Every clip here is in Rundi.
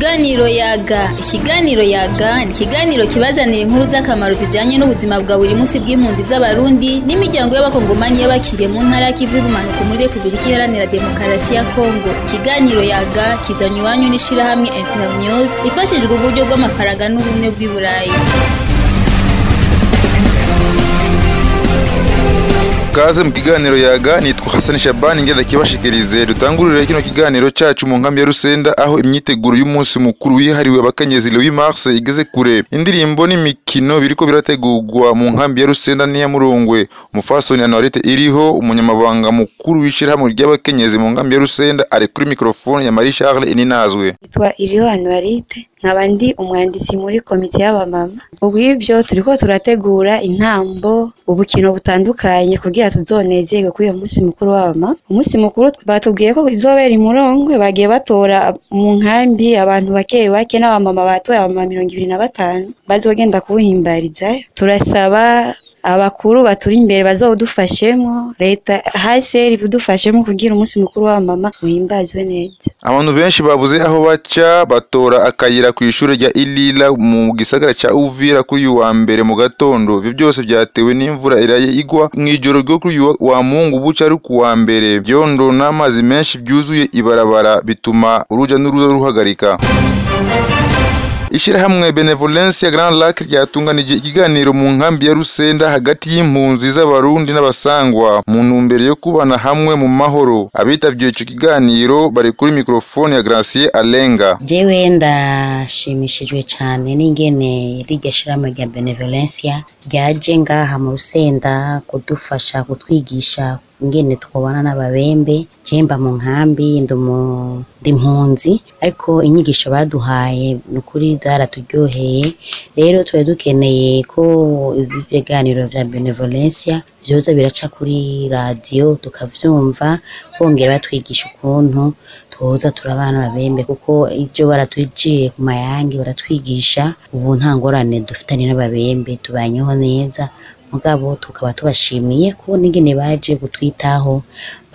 Ikiganiro yaga ikiganiro yaga ni ikiganiro kibazanira inkuru z'akamaro zijanye n'ubuzima bwa buri munsi bw'impunzi z'abarundi n'imiryango y'abakongomani y'abakiriye mu ntara y'ikivu y'ubumanuko muri Repubulika Iharanira Demokarasi ya Kongo ikiganiro yaga kizanywe iwanyu n'ishirahamwe Internews ifashijwe uburyo bw'amafaranga n'ubumwe bw'i Burayi Kaze mu kiganiro yaga nitwa Hassan Shabani ngenda kibashikirize dutangurire kino kiganiro cacu mu nkambi ya Rusenda aho imyiteguro y'umunsi mukuru wihariwe abakenyezi le 8 mars igeze kure indirimbo n'imikino biriko birategurwa mu nkambi ya Rusenda n'iya Murongwe umufasoni Anorete iriho umunyamabanga mukuru w'ishirahamwe ry'abakenyezi mu nkambi ya Rusenda ari kuri microphone ya Marie Charles Ininazwe Nitwa Iriho Anuarite nkaba ndi umwanditsi muri komite y'abamama ubu ibyo turiko turategura intambo ubukino butandukanye kugira tuzonezerwe kuri uyo munsi mukuru w'abamama umunsi mukuru batubwiye ko izobera imurongwe bagiye batora mu nkambi abantu bake bake n'abamama batoye abamama mirongo ibiri na batanu bazogenda kuwuhimbarizayo turasaba abakuru baturi imbere bazawudufashemo leta haseri budufashemo kugira umunsi mukuru w'abamama uhimbazwe neza abantu benshi babuze aho baca batora akayira ku ishuri rya Ilila mu gisagara ca Uvira kuri uyu wa mbere mu gatondo ivyo byose vyatewe n'imvura iraye igwa mw'ijoro ryo kuri uyu wa Mungu buca ari ku wa mbere vyondo n'amazi menshi vyuzuye ibarabara bituma uruja n'uruza ruhagarika Ishirahamwe Benevolence ya Grand Lac ryatunganije ikiganiro mu nkambi ya Rusenda hagati y'impunzi z'abarundi n'abasangwa mu ntumbero yo kubana hamwe mu mahoro abitavye ico kiganiro bari kuri microphone ya Gracier Alenga jewe ndashimishijwe cane n'ingene rirya shirahamwe rya Benevolencia ryaje ngaha mu Rusenda kudufasha kutwigisha ingene twobana n'ababembe jemba mu nkambi ndi impunzi ariko inyigisho baduhaye nukuri zaraturyoheye rero twari dukeneye ko ibiganiro vya benevolencia vyoza biraca kuri radiyo tukavyumva bongera batwigisha ukuntu twoza turabana n'ababembe kuko ivyo baratwijiye ku mayange baratwigisha ubu nta ngorane dufitanye n'ababembe tubanyeho neza mugabo tukaba tubashimiye kubona ingene baje kutwitaho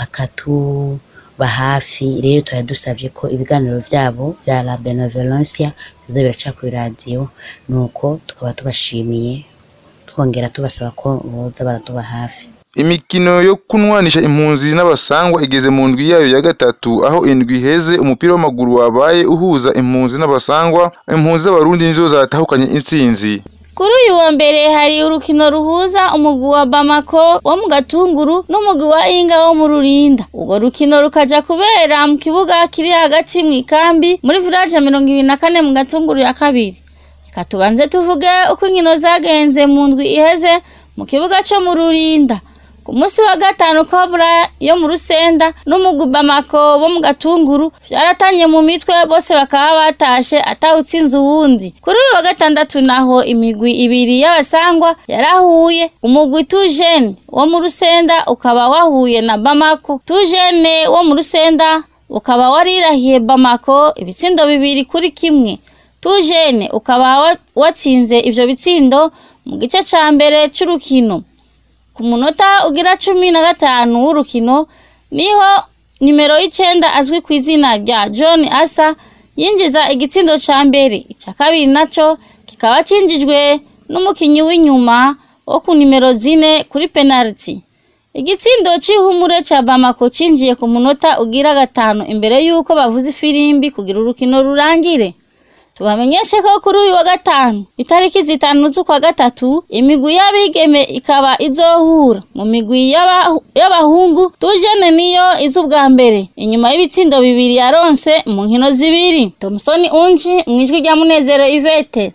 bakatuba hafi rero twari dusavye ko ibiganiro vyabo vya la benevolencia biza biraca kuri radiyo nuko tukaba tubashimiye twongera tubasaba ko boza baratuba hafi Imikino yo kunwanisha impunzi n'abasangwa igeze mu ndwi yayo ya gatatu aho indwi iheze umupira w'amaguru wabaye uhuza impunzi n'abasangwa impunzi z'abarundi nizo zatahukanye intsinzi kuri uyu wa mbere hari urukino ruhuza umugwi wa Bamako wo mu Gatunguru n'umugwi wa Inga wo mu Rurinda urwo rukino rukaja kubera mu kibuga kiri hagati mu ikambi muri village mirongo ibiri na kane mu Gatunguru ya kabiri reka tubanze tuvuge uko inkino zagenze mu ndwi iheze mu kibuga co mu Rurinda ku munsi wa gatanu kobra yo mu rusenda n'umugwi bamako bo mu gatunguru vyaratanye mu mitwe bose bakaba batashe atawutsinze uwundi kuri uyu wa gatandatu naho imigwi ibiri y'abasangwa yarahuye umugwi tujene wo mu rusenda ukaba wahuye na bamako tujene wo mu rusenda ukaba warirahiye bamako ibitsindo bibiri kuri kimwe tujene ukaba watsinze ivyo bitsindo mu gice ca mbere c'urukino ku munota ugira cumi na gatanu w'urukino niho nimero y'icenda azwi ku izina rya john asa yinjiza igitsindo ca mbere ica kabiri naco kikaba cinjijwe n'umukinyi w'inyuma wo ku nimero zine kuri penaliti igitsindo c'ihumure ca bamako cinjiye ku munota ugira gatanu imbere y'uko bavuza ifirimbi kugira urukino rurangire tubamenyeshe ko kuri uyu wa gatanu itariki zitanu z'ukwa gatatu imigwi y'abigeme ikaba izohura mu migwi y'abahungu tujene niyo iza ubwa mbere inyuma y'ibitsindo bibiri yaronse mu nkino zibiri tomusoni unji mu ijwi rya munezero ivete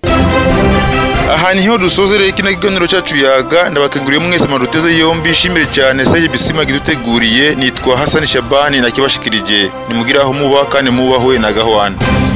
aha niho dusozereye kino kiganiro cyacu yaga ndabakanguriye mwese maruteze yombi shimire cyane saye bisima giduteguriye nitwa Hassan Shabani nakibashikirije nimugire aho muba kandi mubahwe na gahwana